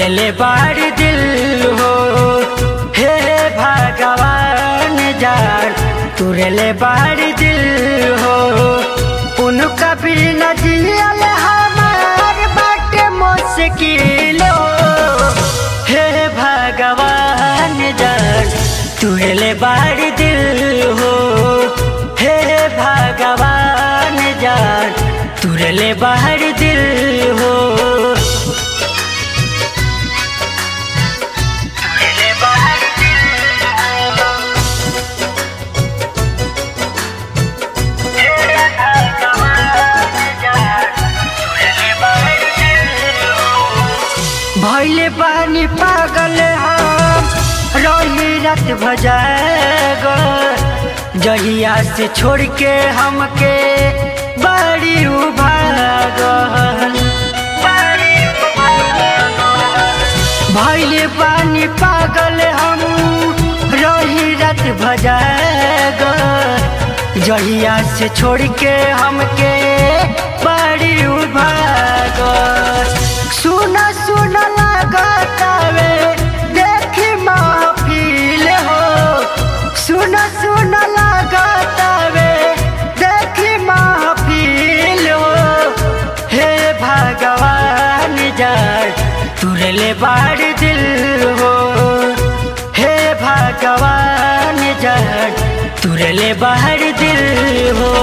तुरले बाड़ दिल हो हे भगवान जान तुरले बाड़ दिल हो उनका भी न जियल हमार बाटे मुश्किल हो हे भगवान जान तुरले बाड़ दिल हो हे भगवान जान तुरले बाड़ दिल हो भैले पानी पागल हम रही रात भजाग जहिया से छोड़ के हमके बड़ी उभाग भैले पानी पागल हम रही रात भजाग जहिया से छोड़ के हमके बड़ी उभाग सुन सुन लगातावे देखी महफिल हो सुन सुन लगातावे देखी महफिल हो हे भगवान जान तुरले बाड़ दिल हो हे भगवान जान तुरले बाड़ दिल हो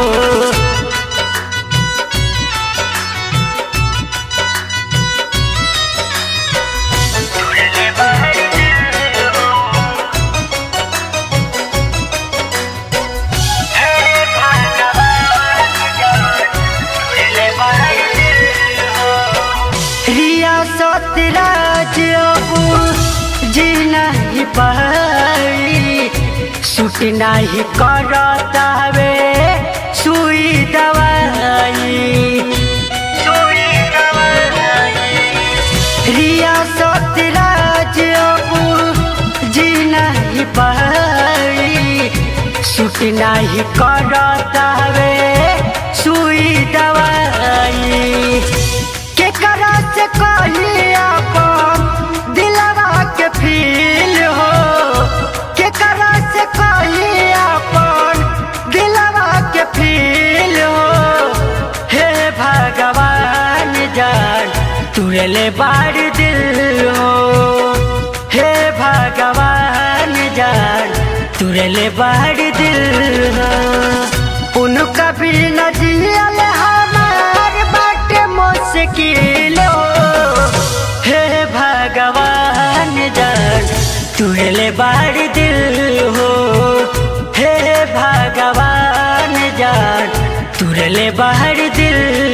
रियासत राज्य अब जी नहीं पाई सुट नहीं करता वे सुई दवाई रियासत राज्य अब जी नहीं पाई सुट नहीं करता वे सुई दवाई केकरा से कही अपन दिलवा के फील हो केकरा से कही अपन दिलवा के फील हो हे भगवान जान तुरले बाड़ दिल हो हे भगवान जान तुरले बाड़ दिल हो उनका भी न जियल हमार बाटे मुश्किल हो हे भगवान जान तुरले बाड़ दिल हो हे भगवान जान तुरले बाड़ दिल